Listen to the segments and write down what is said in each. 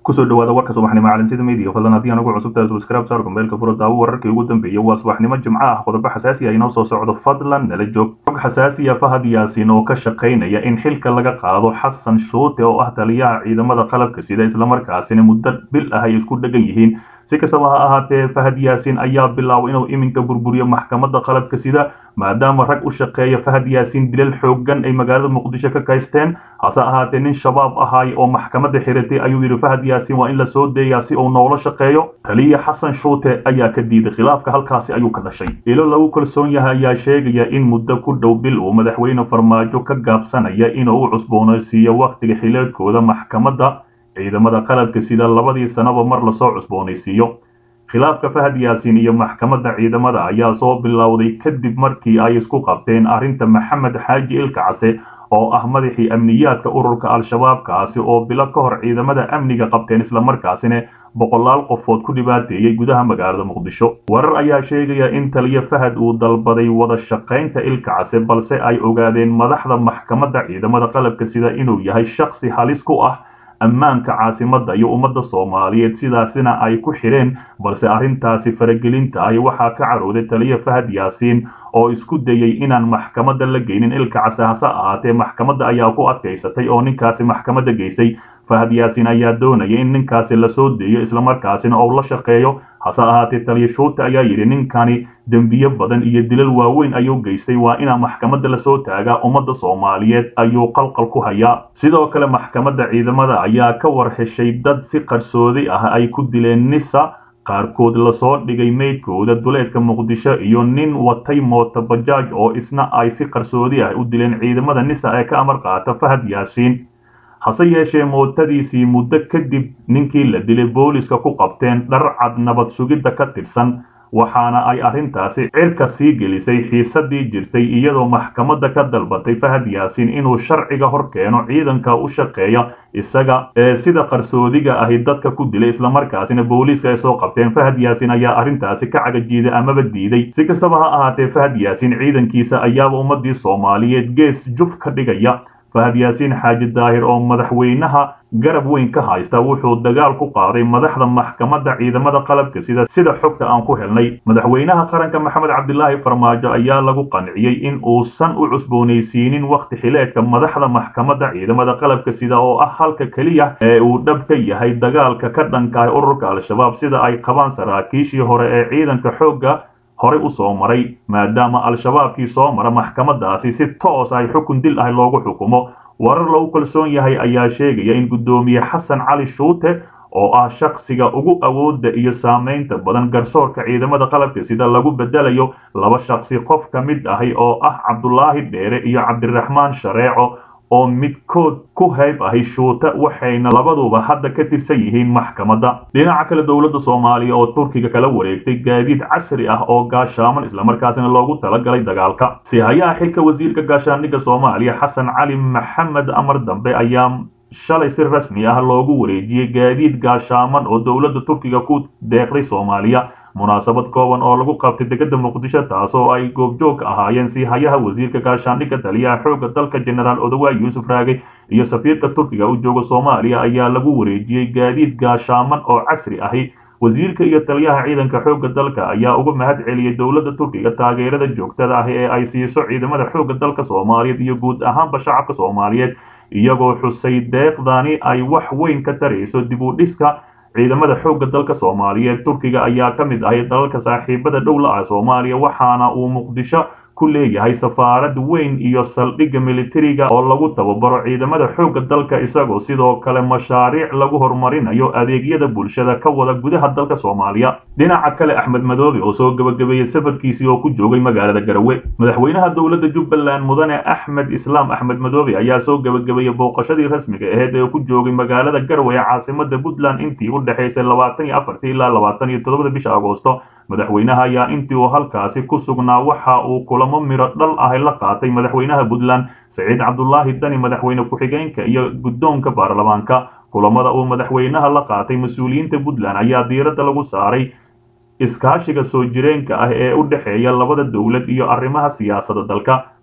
kusoo dhawaada warka subaxnimo caalamsida media fadlan haddii aan ugu cusubtahay subscribe saar kumbeelka furo daawo wararkii ugu dambeeyay waa subaxnimo jimco ah qodobo xasaasi ah inoo soo socdo fadlan nala joog xog xasaasiya fahad yaasin oo ka shaqaynaya in xilka laga qaado xasan shuute oo ah taliyaha ciidamada qalabka sida islamarkaasina muddo bil ah ay isku dhegan yihiin si kastaba ha ahaatee fahad yaasin ayaa bilaabay inuu iminka burburiyo maxkamadda qalabka sida maadaama rag u shaqeeya fahad yaasin dilal xooggan ay magaalada muqdisho ka kaysteen hase ahaatee nin shabaab ahaay oo maxkamadda xiratay ayuu yidhi fahad yaasin waa in la soo deeyaa si uu noola shaqeeyo taliya xasan shuute ayaa ka diiday khilaafka halkaasi ayuu ka dhashay ilo lagu kalsoon yahay ayaa sheegaya in muddo ku dhow bil uu madaxweyne farmaajo ka gaabsanaya inuu u cusboonaysiiyo wakhtiga xileedkooda maxkamadda ciidamada qalabka sida labadii sanaba mar lasoo cusboonaysiiyo khilaafka fahad yaasin iyo maxkamadda ciidamada ayaa soo bilowday kadib markii ay isku qabteen arrinta maxamed xaaji ilka case oo ah madaxii amniyaadka ururka al-shabaab kaasi oo bilo ka hor ciidamada amniga qabteen islamarkaasina boqolaal qofood ku dhibaateeyey gudaha magaalada muqdisho warar ayaa sheegaya in taliya fahad uu dalbaday wada shaqaynta ilka case balse ay ogaadeen madaxda maxkamadda ciidamada qalabka sida inuu yahay shakhsi halis ku ah ammaanka caasimadda iyo ummadda soomaaliyeed sidaasina ay ku xidheen balse arrintaasi faragelinta ahi waxaa ka carooday taliya fahad yaasiin oo isku dayey inaan maxkamadda la geynin ilka case hase ahaatee maxkamadda ayaa ku adkaysatay oo ninkaasi maxkamadda geysay fahad yaasin ayaa doonaya in ninkaasi lasoo deeyo islamarkaasina ou la shaqeeyo hase ahaatee taliya shuute ayaa yidhi ninkani dembiye badan iyo dilal waaweyn ayuu geystay waa inaa maxkamadda lasoo taagaa ummadda soomaaliyeed ayuu qalqal ku hayaa sidoo kale maxkamadda ciidamada ayaa ka war heshay dad si qarsoodi ah ay ku dileen nisa qaarkood lasoo dhigay meydkooda duleedka muqdisho iyo nin watay mooto bajaaj oo isna ay si qarsoodi ah u dileen ciidamada nisa ee ka amar qaata fahad yaasiin hase yeeshee mootadiisii muddo kadib ninkii la dilay booliska ku qabteen dharcad nabad sugidda ka tirsan waxaana ay arrintaasi cirka sii gelisay xiisadii jirtay iyadoo maxkamadda ka dalbatay fahad yaasiin inuu sharciga hor keeno ciidanka u shaqeeya isaga ee sida qarsoodiga ahi dadka ku dilay islamarkaasina booliiska ay soo qabteen fahad yaasiin ayaa arrintaasi ka cagajiiday amaba diiday si kastaba ha ahaatee fahad yaasiin ciidankiisa ayaaba ummadii soomaaliyeed gees juf ka dhigaya fahad yaasiin xaaji daahir oo madaxweynaha garab weyn ka haysta wuxuu dagaal ku qaaday madaxda maxkamadda ciidamada qalabka sida sida xogta aan ku helnay madaxweynaha qaranka maxamed cabdilaahi farmaajo ayaa lagu qanciyey in uusan u cusboonaysiinin wakhti xileedka madaxda maxkamadda ciidamada qalabka sida oo ah halka keliya ee uu dhab ka yahay dagaalka ka dhankahay ururka al-shabaab sida ay qabaan saraakiishii hore ee ciidanka xoogga horey u soo maray maadaama al-shabaabkii soo mara maxkamaddaasi si toos ay xukun dil ah loogu xukumo warar lagu kalsoon yahay ayaa sheegaya in guddoomiye xasan cali shuute oo ah shakhsiga ugu awoodda iyo saamaynta badan garsoorka ciidamada qalabka sida lagu bedelayo laba shakhsi qof ka mid ahi oo ah cabdulaahi dheere iyo cabdiraxmaan shareeco oo midkood ku hayb ahi shuute waxayna labaduba hadda ka tirsan yihiin maxkamadda dhinaca kale dowladda soomaaliya oo turkiga kala wareegtay gaadiid casri ah oo gaashaaman islamarkaasina loogu talagalay dagaalka si hayaha xilka wasiirka gaashaandhigga soomaaliya xasan cali maxamed amar dambe ayaa shalay si rasmi ah loogu wareejiyey gaadiid gaashaaman oo dowladda turkiga ku deeqday soomaaliya munaasabad kooban oo lagu qabtay degada muqdisho taasoo ay goobjoog ahaayeen si hayaha wasiirka gaashaandhigga taliyaha xoogga dalka jenaraal odawaay yuusuf raage iyo safiirka turkiga u jooga soomaaliya ayaa lagu wareejiyey gaadiid gaashaaman oo casri ahi wasiirka iyo taliyaha ciidanka xoogga dalka ayaa uga mahad celiyey dowladda turkiga taageerada joogtada ah ee ay siiso ciidamada xoogga dalka soomaaliyeed iyo guud ahaanba shacabka soomaaliyeed iyagoo xusay deeqdani ay wax weyn ka tarayso dib u dhiska ciidamada xoogga dalka soomaaliyeed turkiga ayaa ka mid ahay dalalka saaxiibada dhowla ah soomaaliya waxaana uu muqdisho ku leeyahay safaarad weyn iyo saldhigga militariga oo lagu tababaro ciidamada xoogga dalka isagoo sidoo kale mashaariic lagu horumarinayo adeegyada bulshada ka wada gudaha dalka soomaaliya dhinaca kale axmed madoobe oo soo gebagabeeyey safarkiisii oo ku joogay magaalada garawe madaxweynaha dowladda jubbaland mudane axmed islaam axmed madoobe ayaa soo gebagabeeyey booqashadii rasmiga aheyd ee ku joogay magaalada garowe ee caasimada puntland intii u dhexaysay labaatan iyo afartii ilaa labaatan iyo toddobada bisha agoosto madaxweynaha ayaa intii uu halkaasi ku sugnaa waxa uu kulamo miro dhal ahi la qaatay madaxweynaha puntland saciid cabdulaahi dani madaxweyne ku-xigeenka iyo guddoonka baarlamaanka kulamada uu madaxweynaha la qaatay mas-uuliyiinta puntland ayaa diiradda lagu saaray iskaashiga soo jireenka ah ee u dhexeeya labada dowlad iyo arrimaha siyaasadda dalka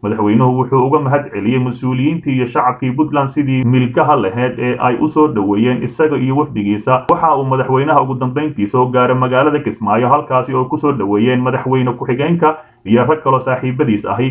madaxweynuhu wuxuu uga mahad celiyey mas-uuliyiintii iyo shacabkii puntland sidii milkaha laheyd ee ay u soo dhoweeyeen isaga iyo wafdigiisa waxa uu madaxweynaha ugu dambayntii soo gaaray magaalada kismaayo halkaasi oo kusoo dhoweeyeen madaxweyne ku-xigeenka iyo rag kaloo saaxiibadiis ahi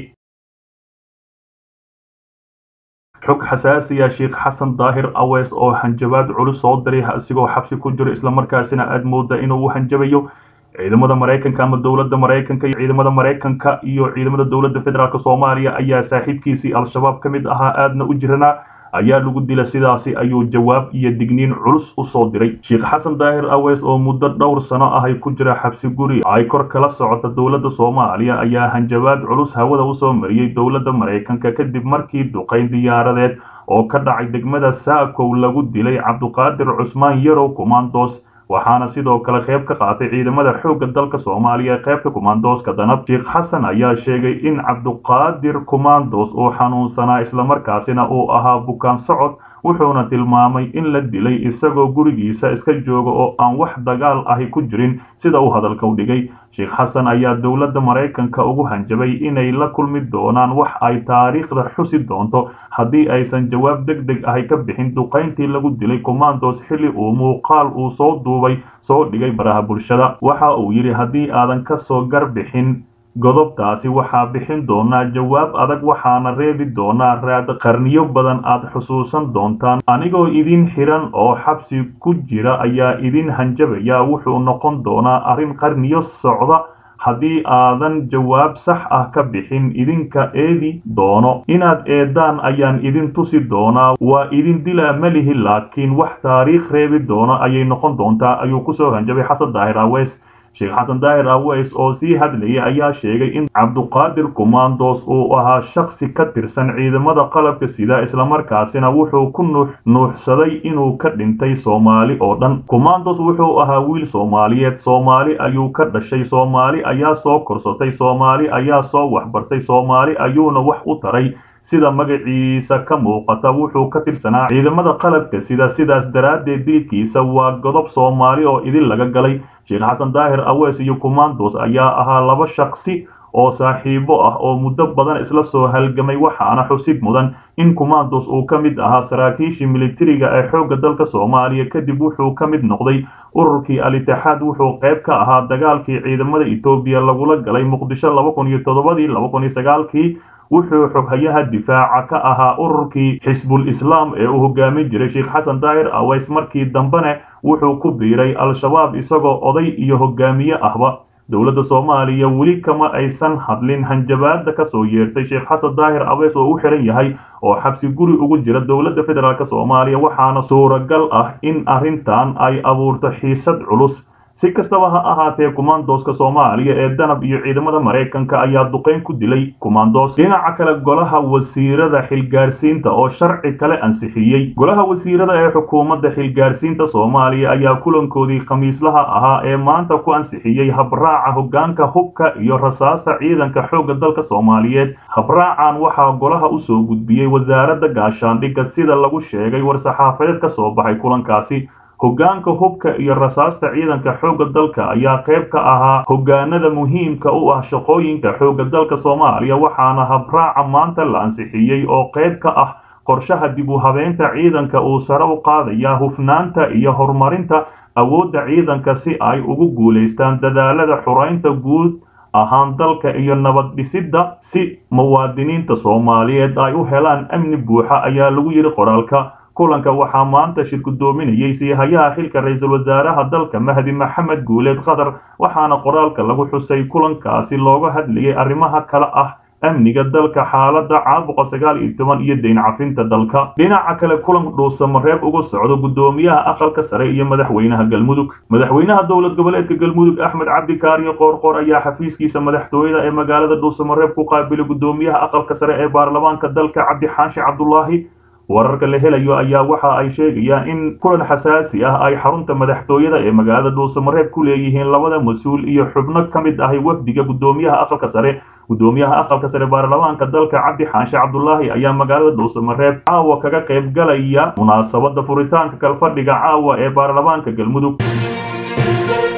xog xasaasiya sheekh xasan daahir awees oo hanjabaad culus soo diray isigoo xabsi ku jiro islamarkaasina aad mooda inuu u hanjabayo ciidamada maraykanka ama dowladda maraykanka iyo ciidamada maraykanka iyo ciidamada dowladda federaalk soomaaliya ayaa saaxiibkiisii al-shabaab ka mid ahaa aadna u jiranaa ayaa lagu dila sidaasi ayuu jawaab iyo digniin culus u soo diray sheekh xasan daahir awees oo muddo dhowr sano ahay ku jira xabsi guri ay kor kala socota dowladda soomaaliya ayaa hanjabaad culus hawada usoo mariyey dowladda maraykanka kadib markii duqayn diyaaradeed oo ka dhacay degmada saakow lagu dilay cabduqaadir cusmaan yarow kumandos waxaana sidoo kale qayb ka qaatay ciidamada xoogga dalka soomaaliya ee qaybta kumandoska danab sheekh xasan ayaa sheegay in cabduqaadir kumandos uu xanuunsanaa islamarkaasina uu ahaa bukaan socod wuxuuna tilmaamay in la dilay isagoo gurigiisa iska jooga oo aan wax dagaal ahi ku jirin sida uu hadalka u dhigay sheekh xasan ayaa dowladda maraykanka ugu hanjabay inay la kulmi doonaan wax ay taariikhda xusi doonto haddii aysan jawaab deg deg ahi ka bixin duqayntii lagu dilay commandos xilli uu muuqaal uu soo duubay soo dhigay baraha bulshada waxa uu yidhi haddii aadan ka soo gar bixin godobtaasi waxaa bixin doonaa jawaab adag waxaana reebi doonaa raad qarniyo badan aad xusuusan doontaan anigoo idin xiran oo xabsi ku jira ayaa idin hanjabaya wuxuu noqon doonaa arrin qarniyo socda haddii aadan jawaab sax ah ka bixin idinka eedi doono inaad eedaan ayaan idin tusi doonaa waa idin dilaa malihi laakiin wax taariikh reebi doono ayay noqon doontaa ayuu kusoo hanjabay xasan daahir aweys sheekh xasan daahir aweys oo sii hadlayay ayaa sheegay in cabduqaadir kumandos uu ahaa shaksi ka tirsan ciidamada qalabka sida islamarkaasina wuxuu ku nuuxsaday inuu ka dhintay soomaali oo dhan kumandos wuxuu ahaa wiil soomaaliyeed soomaali ayuu ka dhashay soomaali ayaa soo korsatay soomaali ayaa soo waxbartay soomaali ayuuna wax u taray sida magaciisa ka muuqata wuxuu ka tirsanaa ciidamada qalabka sida sidaas daraaddeed dilkiisa waa godob soomaali oo idin laga galay sheekh xasan daahir aweys iyo kumandos ayaa ahaa laba shaksi oo saaxiibo ah oo muddo badan isla soo halgamay waxaana xusid mudan in kumandos uu ka mid ahaa saraakiishii militariga ee xoogga dalka soomaaliya kadib wuxuu ka mid noqday ururkii al-itixaad wuxuu qayb ka ahaa dagaalkii ciidamada etoobiya lagula galay muqdisho laba kun iyo toddobadii laba kun iyo sagaalkii wuxuu xoghayaha difaaca ka ahaa ururkii xisbul islaam ee uu hogaamin jiray sheekh xasan daahir aweys markii dambene wuxuu ku biiray al-shabaab isagoo oday iyo hogaamiye ahba dowladda soomaaliya weli kama aysan hadlin hanjabaada ka soo yeertay sheekh xasan daahir aweys oo u xiran yahay oo xabsi guri ugu jira dowladda federaalk soomaaliya waxaana suuragal ah in arrintan ay abuurto xiisad culus si kastaba ha ahaatee kumandoska soomaaliya ee danab iyo ciidamada maraykanka ayaa duqayn ku dilay kumandos dhinaca kale golaha wasiirada xilgaarsiinta oo sharci kale ansixiyey golaha wasiirada ee xukuumadda xilgaarsiinta soomaaliya ayaa kulankoodii khamiislaha ahaa ee maanta ku ansixiyey habraaca hoggaanka hubka iyo rasaasta ciidanka xoogga dalka soomaaliyeed habraacan waxaa golaha usoo gudbiyey wasaaradda gaashaandhigga sida lagu sheegay war-saxaafadeed ka soo baxay kulankaasi hoggaanka hubka iyo rasaasta ciidanka xoogga dalka ayaa qayb ka ahaa hoggaanada muhiimka u ah shaqooyinka xoogga dalka soomaaliya waxaana habraaca maanta la ansixiyey oo qayb ka ah qorshaha dib u habeynta ciidanka uu sare u qaadaya hufnaanta iyo horumarinta awoodda ciidanka si ay ugu guulaystaan dadaalada xuraynta guud ahaan dalka iyo nabad dhisidda si muwaadiniinta soomaaliyeed ay u helaan amni buuxa ayaa lagu yidhi qoraalka kulanka waxaa maanta shir gudoominayay siihayaha xilka ra-iisul wasaaraha dalka mahdi maxamed guuleed qatar waxaana qoraalka lagu xusay kulankaasi looga hadlayay arrimaha kale ah amniga dalka xaaladda caabuqa sagaal iyo toban iyo dayn cafinta dalka dhinaca kale kulan dhuusamareeb uga socdo guddoomiyaha aqalka sare iyo madaxweynaha galmudug madaxweynaha dowlad goboleedka galmudug axmed cabdi kaariyo qoorqoor ayaa xafiiskiisa madaxtooyada ee magaalada dhuusamareeb ku qaabilay guddoomiyaha aqalka sare ee baarlamaanka dalka cabdi xaashi cabdulaahi wararka la helayo ayaa waxa ay sheegayaan in kulan xasaasi ah ay xarunta madaxtooyada ee magaalada dhuusamareeb ku leeyihiin labada mas-uul iyo xubno ka mid ahay wafdiga guddoomiyaha aqalka sare guddoomiyaha aqalka sare baarlamaanka dalka cabdi xaanshe cabdulaahi ayaa magaalada dhuusamareeb caawa kaga qayb galaya munaasabada furitaanka kalfadhiga caawa ee baarlamaanka galmudug